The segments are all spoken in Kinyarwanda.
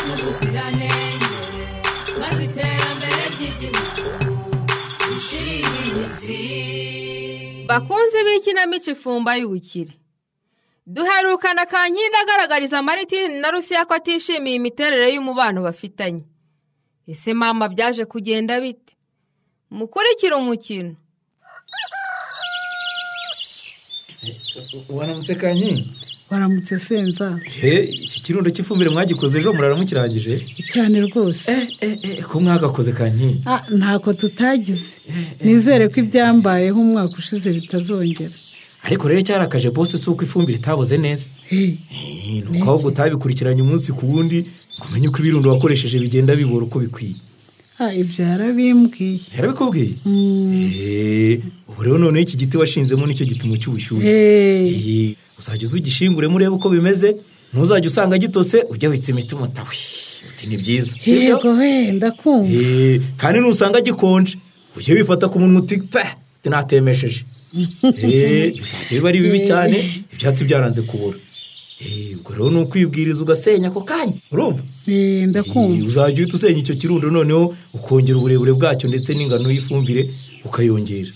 ubuziranenge maze iterambere ry'igihugu rishire imizi bakunzi b'ikinamico ifumba y'ubukire duherukana kankindi agaragariza maritini na rusiya ko atishimiye imiterere y'umubano bafitanye ese mama byaje kugenda bite mukurikire umukino waramutse kanyi waramutse senza he iki kirundo cy'ifumbire mwagikoze ejo murara mukirangije cyane rwose ko mwagakoze kanyi Ah, ntako tutagize nizere ko ibyambayeho umwaka ushize bitazongera ariko rero cyarakaje bose si uko ifumbire itaboze neza Eh, Eh, ni uko ahubwo utabikurikiranye umunsi ku wundi ngo umenye uko ibirundo wakoresheje bigenda bibora uko bikwiye ah, ibyo yarabimbwiye yarabikubwiye Mm, Eh, ubu rero noneho iki giti washinzemo nicyo gipimo cy'ubushyuhe eh, Eh, uzajya uza igishinguremo urebe uko bimeze ntuzajya usanga gitose ujya witse imiti umutawe uti ni byiza sibyo? yego wenda kumva Eh, kandi nusanga gikonje ujye wifata ku munwa uti pe natemesheje Eh, bizajya biba ari bibi cyane ibyatsi byaranze kubura Eh, ubwo rero ni ukwibwiriza ugasenya ako kanya urumva Eh, Eh, ndakumva uzajya uhita usenya icyo kirundo noneho ukongera uburebure bwacyo ndetse n'ingano y'ifumbire ukayongera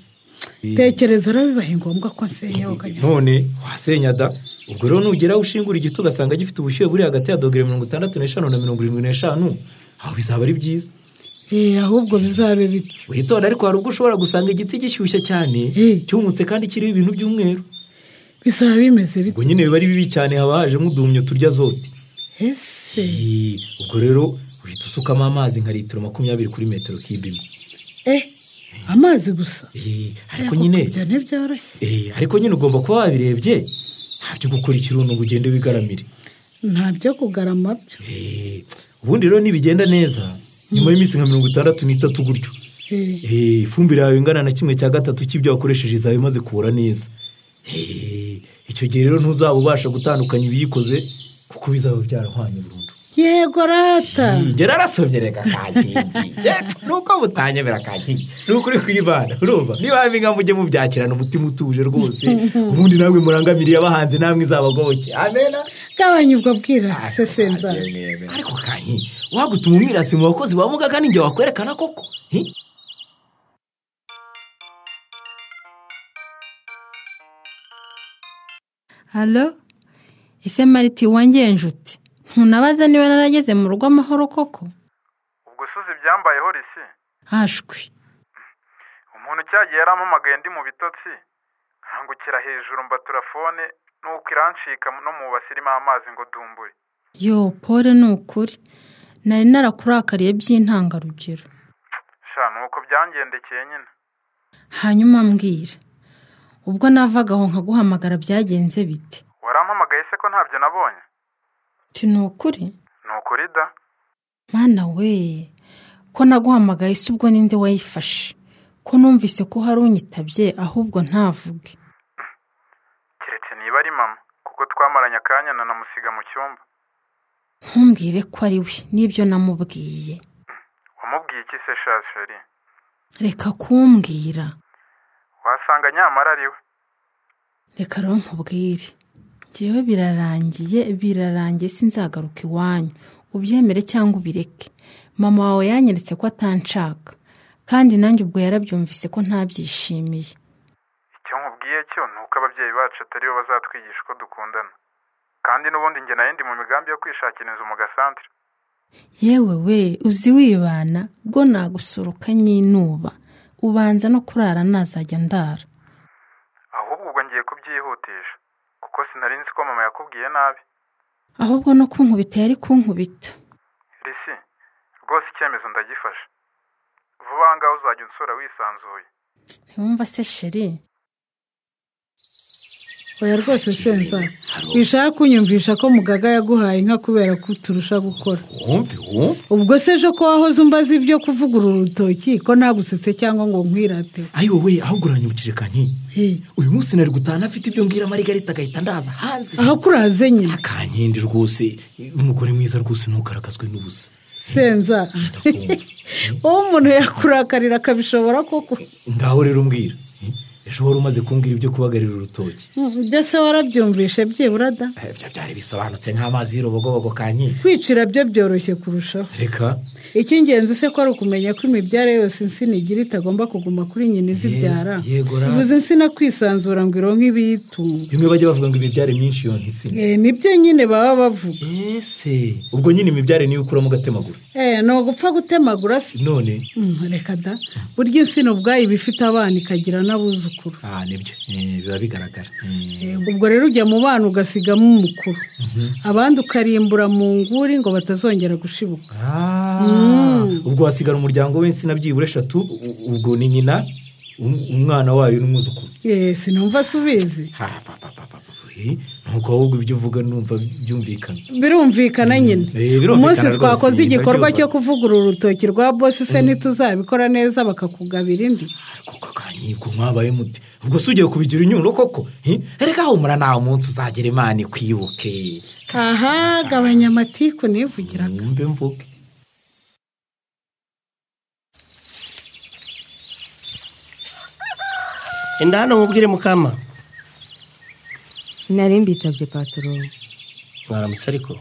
Eh, tekereza rero bibaye ngombwa ko nsenya ukajya none wasenya da ubwo rero nugeraho ushingura igiti ugasanga gifite ubushyuhe buri hagati ya dogere mirongo itandatu n'eshanu na mirongo irindwi n'eshanu aho bizaba ari byiza Eh, ahubwo bizabe bityo witonda ariko hari ubwo ushobora gusanga igiti gishyushye cyane Eh. cyumutse kandi kiriho ibintu by'umweru bizaba bimeze ubwo bityo nyine biba ari bibi cyane haba haje nk'uduhumyo turya zote ese Eh, ubwo rero uhita usukamo amazi nka litiro makumyabiri kuri metero kibe imwe eh, amazi gusa Eh, ariko Eh, nyine kubyo ntibyoroshye eh, ariko nyine ugomba kuba wabirebye ntabyo gukora ikirundo ngo ugende wigaramire ntabyo kugarama byo Eh, ubundi rero nibigenda neza nyuma y'iminsi nka mirongo itandatu n'itatu gutyo Eh, Eh, ifumbire yawe ingana na kimwe cya gatatu cy'ibyo wakoresheje izaba imaze kubura neza Eh, icyo gihe rero ntuzaba ubasha gutandukanya ibiyikoze kuko bizaba byarahwanye burundu yego rata ngera arasomye reka kankindi nuko mutanyemera kankindi nuko uri kwibana urumva niba mbinga mujye mubyakirana umutima utuje rwose ubundi nawe murangamiriye abahanzi namwe izabagoboke amena gabanya ubwo bwirasi senza ariko kanyi wagutuma umwirasi mu bakozi ba mugaga ninjye wakwerekana koko Hi? halo ese mariti wongeye nshuti ntunabaza niba narageze mu rugo amahoro koko ubwo usuze ibyambayeho risi hashwi umuntu cyagiye yarampamagaye ndi mu bitotsi nkangukira hejuru mbatura fone nuko irancika no mu basi irimo amazi ngo dumbure yo pole ni ukuri nari narakurakariye by'intangarugero sha nuko byangendekeye nyine hanyuma mbwira ubwo navaga aho nkaguhamagara byagenze bite warampamagaye se ko ntabyo nabonye ti ni ukuri ni ukuri da mwana we ko naguhamagaye si ubwo ninde wayifashe ko numvise ko hari unyitabye ahubwo ntavuge keretse niba ari mama kuko twamaranye akanya nanamusiga mu cyumba ntumbwire ko ari we nibyo namubwiye wamubwiye iki se sha sheri reka kumbwira wasanga nyamara ari we reka rero nkubwire ngewe birarangiye birarangiye sinzagaruka iwanyu ubyemere cyangwa ubireke mama wawe yanyeretse ko atanshaka kandi nanjye ubwo yarabyumvise ko ntabyishimiye icyo nkubwiye cyo ni uko ababyeyi bacu atari bo bazatwigisha uko dukundana kandi n'ubundi njye nayo ndi mu migambi yo kwishakira inzu mu gasantere yewe we uzi wibana bwo nagusoroka nyinuba ubanza no kurara nazajya ndara ahubwo ubwo ngiye kubyihutisha kuko sinari nzi ko mama yakubwiye nabi ahubwo no kunkubita yari kunkubita risi rwose icyemezo ndagifashe vuba aha ngaha uzajya unsura wisanzuye ntiwumva se sheri oya rwose senza bishaka kunyumvisha ko mugaga yaguhaye inka kubera ko uturusha gukora wumve wumve ubwo se ejo ko wahoze umbaza ibyo kuvugurura urutoki ko nagusetse cyangwa ngo nkwirate ayi wowe ahubwo uranyibukije kanyi Eh, uyu munsi nari gutaha afite ibyo mbwira marigarita agahita ndaza hanze aho kuraze nyine akankindi rwose umugore mwiza rwose ntugaragazwe n'ubusa senza Ndakumva. wowe umuntu yakurakarira akabishobora koko ngaho rero mbwira Eh, ejo wari umaze kumbwira ibyo kubagarira urutoki ibyo se warabyumvishe byibura da Eh, byo byari bisobanutse nk'amazi y'urubogobogo kanyiye kwicira byo byoroshye kurushaho reka icy'ingenzi se ko ari ukumenya ko imibyare yose insina igira itagomba kuguma kuri nyina izibyara Ye- yego ra. ibuze insina kwisanzura ngo ironke ibiyitunga bimwe bajya bavuga ngo imibyare myinshi yonka insina Eh, nibyo nyine baba bavuga ese ubwo nyine imibyare niyo ukuramo ugatemagura Eh, ni ugupfa gutemagura se none Mm, reka da burya insina ubwayo iba ifite abana ikagira n'abuzukuru ah nibyo Eh, biba bigaragara Eh, Eh, ubwo rero ujya mu bana ugasigamo umukuru abandi ukarimbura mu nguri ngo batazongera gushibuka ah, ubwo hasigara umuryango w'insina byibura eshatu u- ubwo ni nyina um- umwana wayo n'umwuzukuru Eh, sinumva se ubizi ha pa pa pa pa pa eh, ntabwo ahubwo ibyo uvuga numva byumvikana birumvikana nyine Eh, birumvikana umunsi rwose, twakoze nyuma igikorwa y'ibyo cyo kuvugurura urutoki rwa bosi se ntituzabikora neza bakakugabira indi kuko kanyigo mwabaye muti ubwo si ugiye kubigira inyundo koko Eh, reka humura nta munsi uzagira imana ikwibuke aha gabanya amatiku nivugiraga mwumve mvuge enda hano mubwire mukama nari mbitabye patoro mwaramutse ariko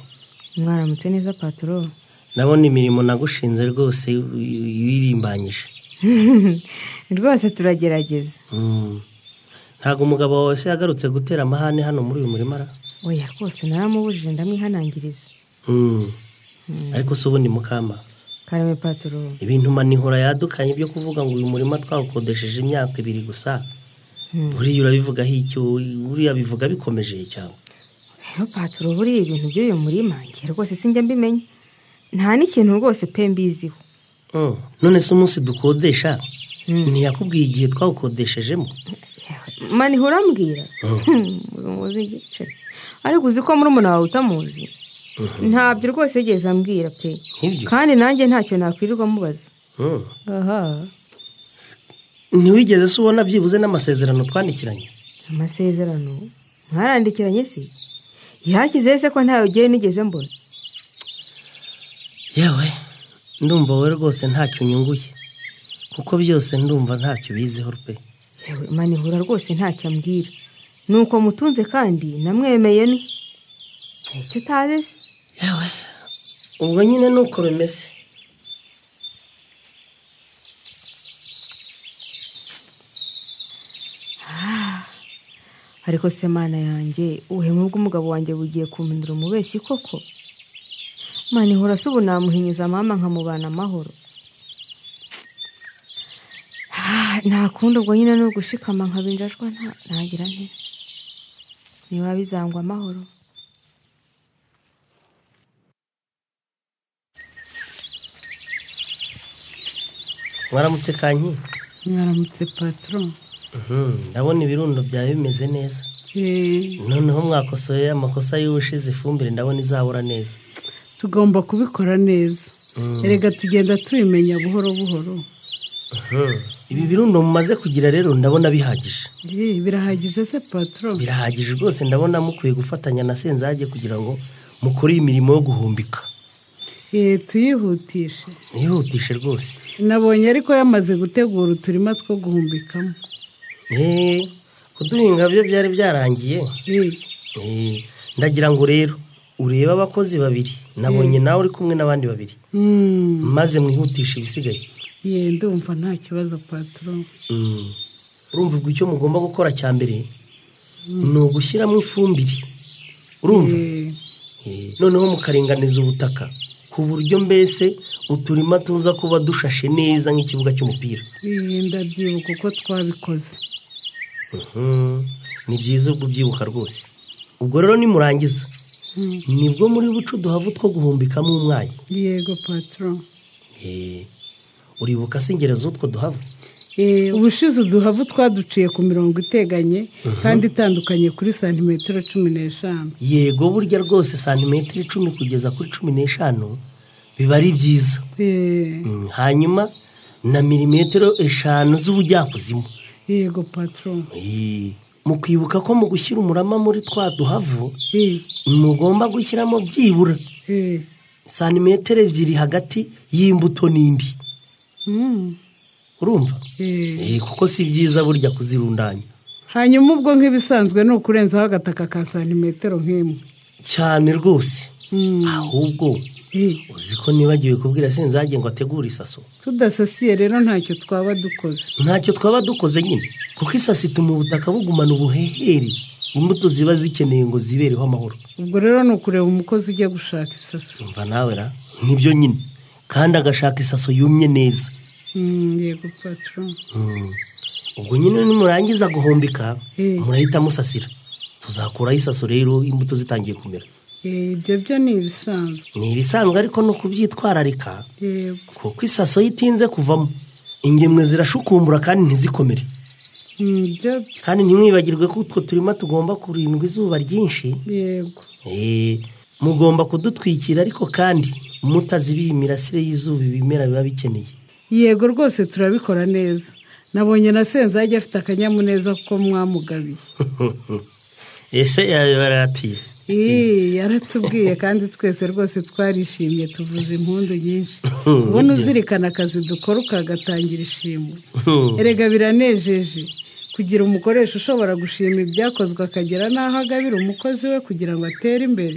mwaramutse neza patoro ndabona imirimo nagushinze rwose wiririmbanyije rwose turagerageza Mm. ntabwo umugabo wawe se yagarutse gutera amahane hano muri uyu murima ra? oya rwose naramubujije ndamwihanangiriza Mm. ariko se ubundi mukama karame patoro ibintu manihora yadukanye byo kuvuga ngo uyu murima twawukodesheje imyaka ibiri gusa buriya urabivugaho icyo buriya bivuga bikomeje cyangwa rero patoro buriya ibintu by'uyu murima njye rwose sinjya mbimenya nta n'ikintu rwose pe mbiziho Mm. none se umunsi dukodesha Mm. ntiyakubwiye igihe twawukodeshejemo mani urambwira Mm. muzi igice ariko uzi ko muri umuntu wawe utamuzi ntabyo rwose yigeze ambwira pe Nk'ibyo? kandi nanjye ntacyo nakwirirwa mubaza Mm. aha ntiwigeze se ubona byibuze n'amasezerano twandikiranye amasezerano mwarandikiranye se yahashyizeho se ko ntawe ugiye nigeze mbona yewe ndumva wowe rwose ntacyo unyunguye kuko byose ndumva ntacyo ubiziho pe yewe manihura rwose ntacyo ambwira ni uko mutunze kandi namwemeye ni icyo utazi se yewe ubwo nyine ni uko bimeze ariko se mana yanjye ubuhemu bw'umugabo wanjye bugiye kumpindura umubeshyi koko manihura se ubu namuhinyuza mama nkamubana amahoro Ah, nta kundi ubwo nyine ni ugushikama nkabinjajwa nta- ntagira nte niba bizangwa amahoro mwaramutse kanyi mwaramutse patoro Mhm, ndabona ibirundo byawe bimeze neza Eh, noneho mwakosoye amakosa y'ubushize ifumbire ndabona izabura neza tugomba kubikora neza Mm. erega tugenda tubimenya buhoro buhoro Mhm. ibi birundo mumaze kugira rero ndabona bihagije Eh, birahagije se patoro birahagije rwose ndabona mukwiye gufatanya na senzage kugira ngo mukore iyi mirimo yo guhumbika Eh, tuyihutishe ntiyihutishe rwose nabonye ariko yamaze gutegura uturima two guhumbikamo Eh, kuduhinga byo byari byarangiye Eh, Eh, ndagira ngo rero urebe abakozi babiri nabonye nawe uri kumwe n'abandi babiri mm, maze mwihutishe ibisigaye ye ndumva nta kibazo patoro Mm. urumva ubwo icyo mugomba gukora cya mbere ni ugushyiramo ifumbire urumva Eh, Eh, noneho mukaringaniza ubutaka ku buryo mbese uturima tuza kuba dushashe neza nk'ikibuga cy'umupira eh, ndabyibuka uko twabikoze Mhm. ni byiza ubwo ubyibuka rwose ubwo rero nimurangiza Mm. nibwo muri buce uduhavu two guhumbikamo umwanya yego patoro Eh, uribuka se ingero z'utwo duhavu Eh, ubushize uduhavu twaduciye ku mirongo iteganye kandi itandukanye kuri santimetero cumi n'eshanu yego burya rwose santimetero icumi kugeza kuri cumi n'eshanu biba ari byiza Eh, Mm, hanyuma na milimetero eshanu z'ubujyakuzimu yego patoro Eh, mukwibuka ko mu gushyira umurama muri twa duhavu Eh, mugomba gushyiramo byibura eh, santimetero ebyiri hagati y'imbuto n'indi mm, urumva Eh, Eh, kuko si byiza burya kuzirundanya hanyuma ubwo nk'ibisanzwe ni ukurenzaho agataka ka santimetero nk'imwe cyane rwose Mm, ahubwo eh, uzi ko nibagiwe kubwira senzage ngo ategure isaso tudasasiye rero ntacyo twaba dukoze ntacyo twaba dukoze nyine kuko isaso ituma ubutaka bugumana ubuhehere imbuto ziba zikeneye ngo zibereho amahoro ubwo rero ni ukureba umukozi ujya gushaka isaso umva nawe ra nibyo nyine kandi agashaka isaso yumye neza Mm, yego patron Mm. ubwo nyine nimurangiza guhombeka Eh. murahita musasira tuzakuraho isaso rero imbuto zitangiye kumera Eh, ibyo byo ni ibisanzwe ni ibisanzwe ariko ni ukubyitwararika yego kuko isaso iyo itinze kuvamo ingemwe zirashukumbura kandi ntizikomere Mm, ibyo byo kandi ntimwibagirwe ko utwo turima tugomba kurindwa izuba ryinshi yego Eh, mugomba kudutwikira ariko kandi mutazibiha imirasire y'izuba ibimera biba bikeneye yego rwose turabikora neza nabonye na senzage afite akanyamuneza kuko mwamugabiye ese yabibaratiye Ii, yaratubwiye kandi twese rwose twarishimye tuvuza impundu nyinshi ubona uzirikana akazi dukora ukagatangira ishimwe erega biranejeje kugira umukoresha ushobora gushima ibyakozwe akagera n'aho agabira umukozi we kugira ngo atere imbere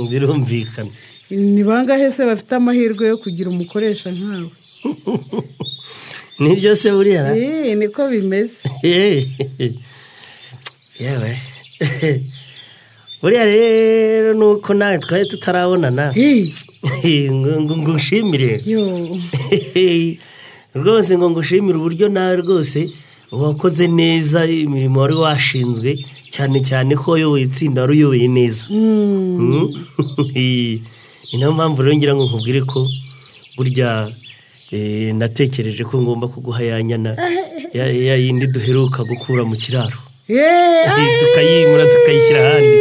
birumvikana ni bangahe se bafite amahirwe yo kugira umukoresha nkawe nibyo se buriya ra? Ii, niko bimeze Eh, yewe buriya rero ni uko nawe twari tutarabonana Ii, ngo ngo- ngo nshimire yo rwose ngo ngushimire uburyo nawe rwose wakoze neza imirimo wari washinzwe cyane cyane ko wayoboye itsinda wari uyoboye neza Mm, Mm. ni nayo mpamvu rero ngira ngo nkubwire ko burya eh, natekereje ko ngomba kuguha ya nyana ya ya yindi duheruka gukura mu kiraro eh, Eh, ai, tukayimura tukayishyira ahandi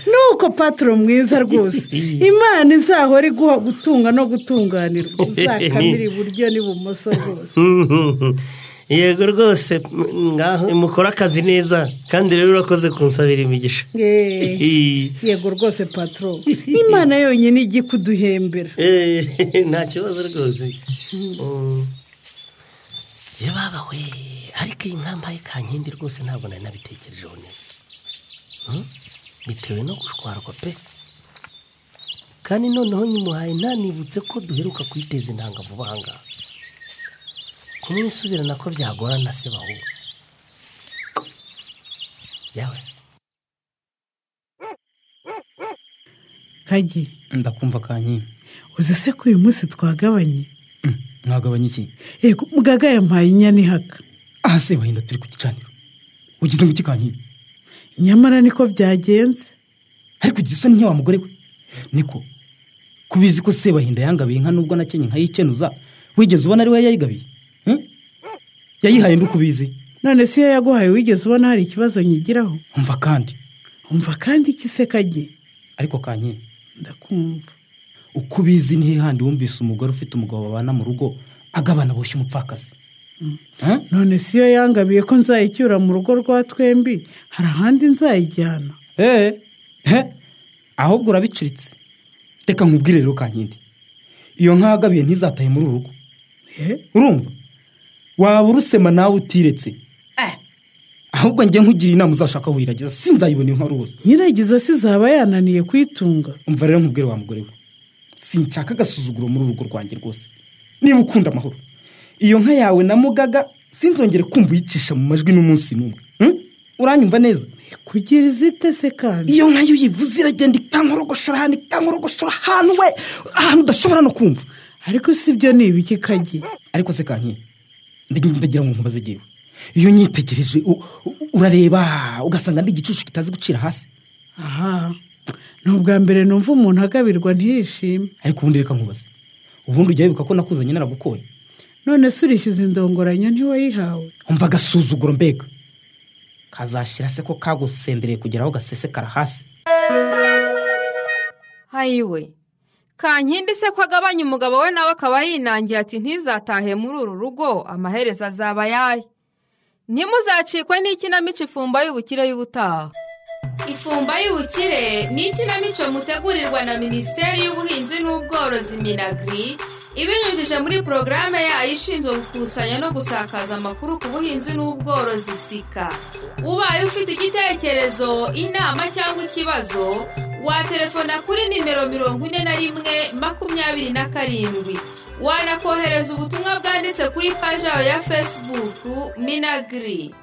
nuko patro mwiza rwose imana izahora iguha gutunga no gutunganirwa uzakamira iburyo n'ibumoso rwose yego rwose m- ngaho mukora akazi neza kandi rero urakoze kunsabira imigisha Eh, yego rwose patro imana yonyine ijya ikuduhembera Eh, nta kibazo rwose Mm. ye baba we ariko iyi nkambaye kankindi rwose ntabwo nari nabitekerejeho neza Mm? bitewe no gushwarwa pe kandi noneho nyimuhaye ntanibutse ko duheruka kuyiteza intanga vuba aha ngaha kumwisubirana ko byagorana se bahura yawe kagi ndakumva kankindi uzi se ko uyu munsi twagabanye Mm, mwagabanya iki yego mugaga yampaye inyana ihaka aha se wahinda turi ku gicaniro ugize ngo iki kankindi nyamara niko byagenze ariko ugira isoni nk'iya wa mugore we niko kubizi ko se bahinda yangabiye inka nubwo nakenye nkayikenuza wigeze ubona ari we yayigabiye Eh? yayihaye ndukubizi none si yo yaguhaye wigeze ubona hari ikibazo nyigiraho umva kandi umva kandi iki se kagi ariko kankindi ndakumva uko ubizi nihe handi wumvise umugore ufite umugabo babana mu rugo agabana boshye umupfakazi Eh? none si yo yangabiye ko nzayicyura mu rugo rwa twembi hari ahandi nzayijyana eee ahubwo urabicuritse reka nkubwire rero kankindi iyo nka wagabiye ntizataye muri uru rugo Eh? urumva waba urusema nawe utiretse ahubwo njye nkugiriye inama uzashaka wirageza sinzayibona inka rwose nyiragiza zaba yananiye kuyitunga umva rero nkubwire wa mugore we sinshaka agasuzuguro muri uru rugo rwanjye rwose niba ukunda amahoro iyo nka yawe na mugaga sinzongere kumva uyicisha mu majwi n'umunsi n'umwe Hmm? uranyumva neza kugira izite se kandi iyo nka iyo uyivuze iragenda ikankorogoshora ahantu ikankorogoshora ahantu we ahantu udashobora no kumva ariko si byo ni ibiki kagi ariko se kanki ndagira ngo nkubaze igihe iyo nyitegereje u- u- urareba ugasanga ndi igicucu kitazi gucira hasi aha ni ubwa mbere numva umuntu agabirwa ntiyishime ariko ubundi reka nkubaze ubundi ujya wibuka ko nakuzanye naragukoye none se urishyuza indongoranyo ntiwayihawe umva agasuzuguro mbega kazashira se ko kagusendereye kugera aho gasesekara hasi hayiwe kankindi se ko agabanya umugabo we nawe akaba yinangiye ati ntizatahe muri uru rugo amaherezo azaba ayahe ntimuzacikwe n'ikinamico ifumba y'ubukire y'ubutaha ifumba y'ubukire ni ikinamico mutegurirwa na minisiteri y'ubuhinzi n'ubworozi minagiri ibinyujije muri porogaramu yayo ishinzwe gukusanya no gusakaza amakuru ku buhinzi n'ubworozi sika ubaye ufite igitekerezo inama cyangwa ikibazo waterefona kuri nimero mirongo ine na rimwe makumyabiri na karindwi wanakohereza ubutumwa bwanditse kuri paji yawe ya fesibuku minagiri